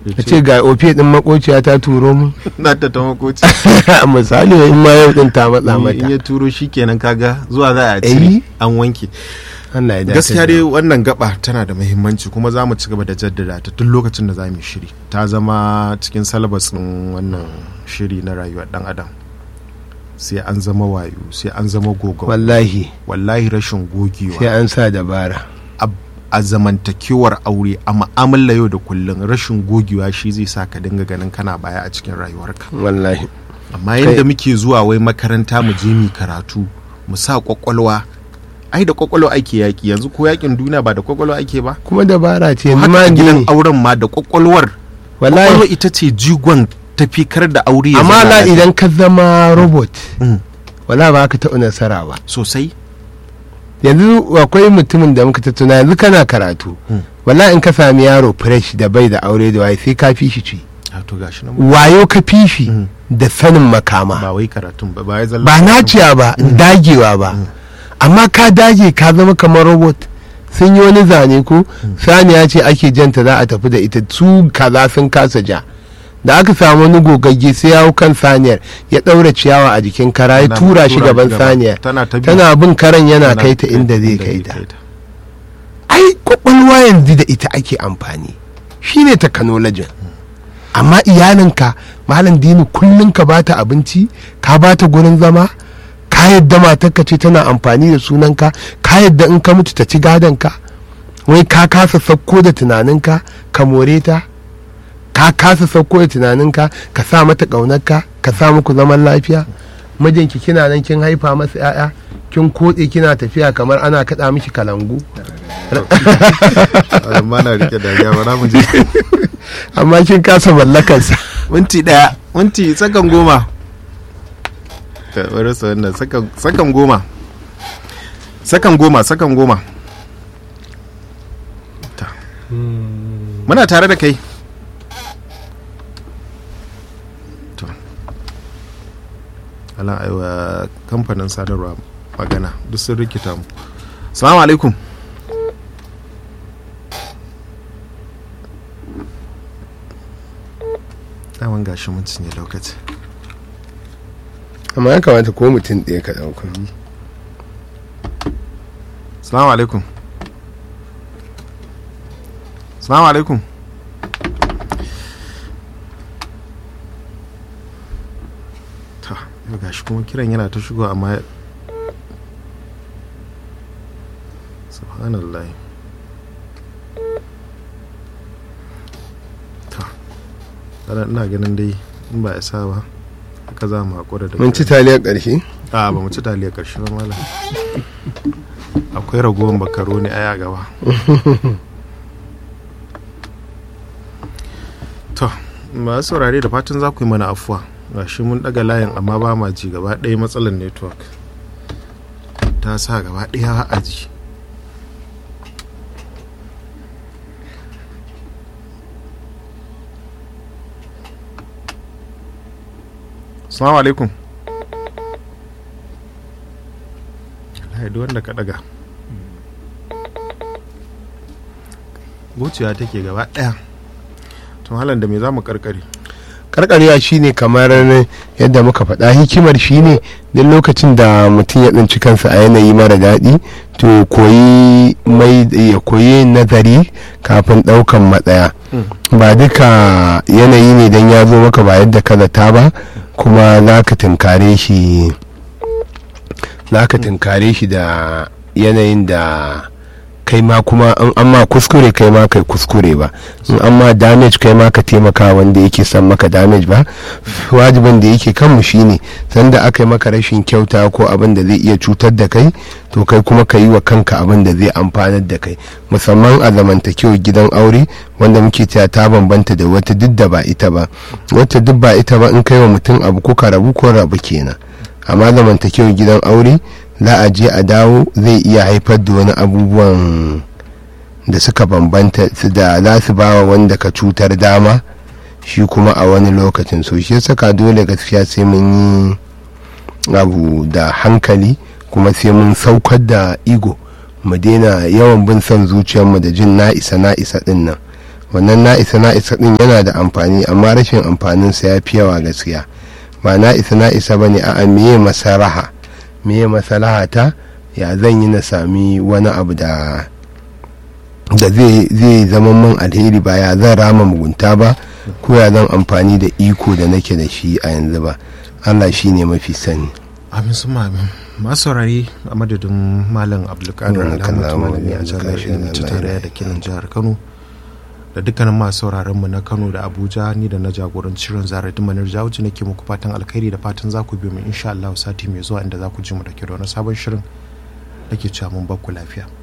ka ce ga ofe din makociya ta turo mu na ta ta makoci misali in ma yau din ta matsa in mata ya turo shi kenan kaga zuwa za a Eh. cire an wanke Allah ya dace gaskiya da dai mu. wannan gaba tana da muhimmanci kuma za mu ci gaba da jaddada ta tun lokacin da za mu yi shiri ta zama cikin salabasin wannan shiri na rayuwar dan adam sai an zama wayo sai an zama gogon wallahi wallahi rashin sai gogewa an sa dabara a- a zamantakewar aure a mu'amala yau da kullum rashin gogewa shi zai sa ka dinga ganin kana baya a cikin rayuwarka wallahi amma yadda muke zuwa wai makaranta mu je mu karatu mu sa kwakwalwa ai da kwakwalwa ake yaki yanzu ko yakin duniya ba da kwakwalwa ake ba kuma dabara ce yanzu haka ma a gidan ne auren ma da kwakwalwar kwakwalwa wallahi ita ce jigon tafikar da aure ya amma zauna la lafiya. idan ka zama robot Mm, wala ba ka taɓa nasara ba sosai yanzu akwai mutumin da muka tattuna yanzu kana karatu Mm. wala in ka sami yaro fresh da bai da aure da waye sai ka fi shi ci a to gashi nan wayo ka fi shi Mm. da sanin makama ba wai karatun ba ba ya zalla ba naciya ba dagewa ba amma ka dage ka zama kamar robot sun yi wani zane ko saniya ce ake janta za a tafi da ita su kaza sun kasa ja da aka samu wani gogagge sai ya hau kan saniyar ya ɗaura ciyawa a jikin kara ya Tana tura shi tura gaban gaba. saniyar tana ta bi- tana bin karan yana tana kai ta inda zai kai ta ta ai kwakwalwa yanzu da ita ake amfani shine technology amma iyalinka malam dini kullum ka bata abinci ka bata gurin zama ka yadda matarka ce tana amfani da sunanka ka yadda in ka mutu ta ci gadonka wai ka kasa sauko da tunaninka ka more ta ka kasa sauko da tunaninka ka sa mata ƙaunarka ka sa muku zaman lafiya mijinki kina nan kin haifa masa 'ya'ya kin kotse kina tafiya kamar ana kaɗa miki kalangu amma na rike da ya bara mu je amma kin kasa mallakarsa minti daya minti sakan goma ka bari su wannan sakan sakan goma sakan goma sakan goma Ta. muna tare da kai to ala aiwa kamfanin sadarwa magana duk sun rikita mu salamu alaikum daman gashi mun cinye lokaci amma ya kamata ko mutum ɗaya ka ɗauka salamu alaikum salamu alaikum ta yau gashi kuma kiran yana ta shigo amma subhanallah ta kada ina ganin dai in ba ya sa ba haka za mu haƙura da mun ci kiran. taliyar ƙarshe a ba mu ci taliyar ƙarshe ba malam akwai ragowar makaroni a gaba to masu saurare da fatan za ku yi mana afuwa gashi mun daga layin amma ba ma ji gaba ɗaya matsalar network ta sa gaba ɗaya a ji Assalamu alaikum. Wallahi duk wanda ka daga. Wuciya take gaba ɗaya. To halan da me za mu karkare? karkarewa shine kamar yadda muka faɗa hikimar shine duk lokacin da mutum ya tsinci kansa a yanayi mara daɗi to koyi mai ya koyi nazari kafin ɗaukan matsaya ba duka yanayi ne don ya zo maka ba yadda ka zata ba kuma za ka tunkare shi za ka tunkare shi da yanayin da kai ma kuma in an ma kuskure kai ma kai kuskure ba in an ma damage kai ma ka taimaka wanda yake son maka damage ba wajibin da yake kanmu shine sanda aka yi maka rashin kyauta ko abin da zai iya cutar da kai to kai kuma ka yi wa kanka abin da zai amfanar da kai musamman a zamantakewar gidan aure wanda muke cewa ta bambanta da wata duk da ba ita ba wata duk ba ita ba in kai wa mutum abu ko ka rabu ko rabu kenan amma zamantakewar gidan aure za a je a dawo zai iya haifar da wani abubuwan da suka bambanta su da za su ba wa wanda ka cutar dama shi kuma a wani lokacin so shi saka dole gaskiya sai mun yi abu da hankali kuma sai mun saukar da igo mu daina yawan bin son zuciyarmu da jin na isa na isa din nan wannan na isa na isa din yana da amfani amma rashin amfaninsa ya fi yawa gaskiya ba na isa na isa ba ne a meye masaraha meye masalaha ta ya zan yi na sami wani abu da da zai zama min alheri ba ya zan rama mugunta ba ko ya zan amfani da iko da nake da shi a yanzu ba allah shi ne mafi sani amin su amin masu saurari a madadin malam abdulkadir alhamdu malami a jami'ar ilimin ta tarayya da kinan jihar kano da dukkanin masu sauraron mu na kano da abuja ni da na jagoranci shirin zarar manar jawuci nake muku fatan alkhairi da fatan za ku biyo mu insha Allah sati mai zuwa inda za ku ji mu da ke da wani sabon shirin nake cewa mun bakku lafiya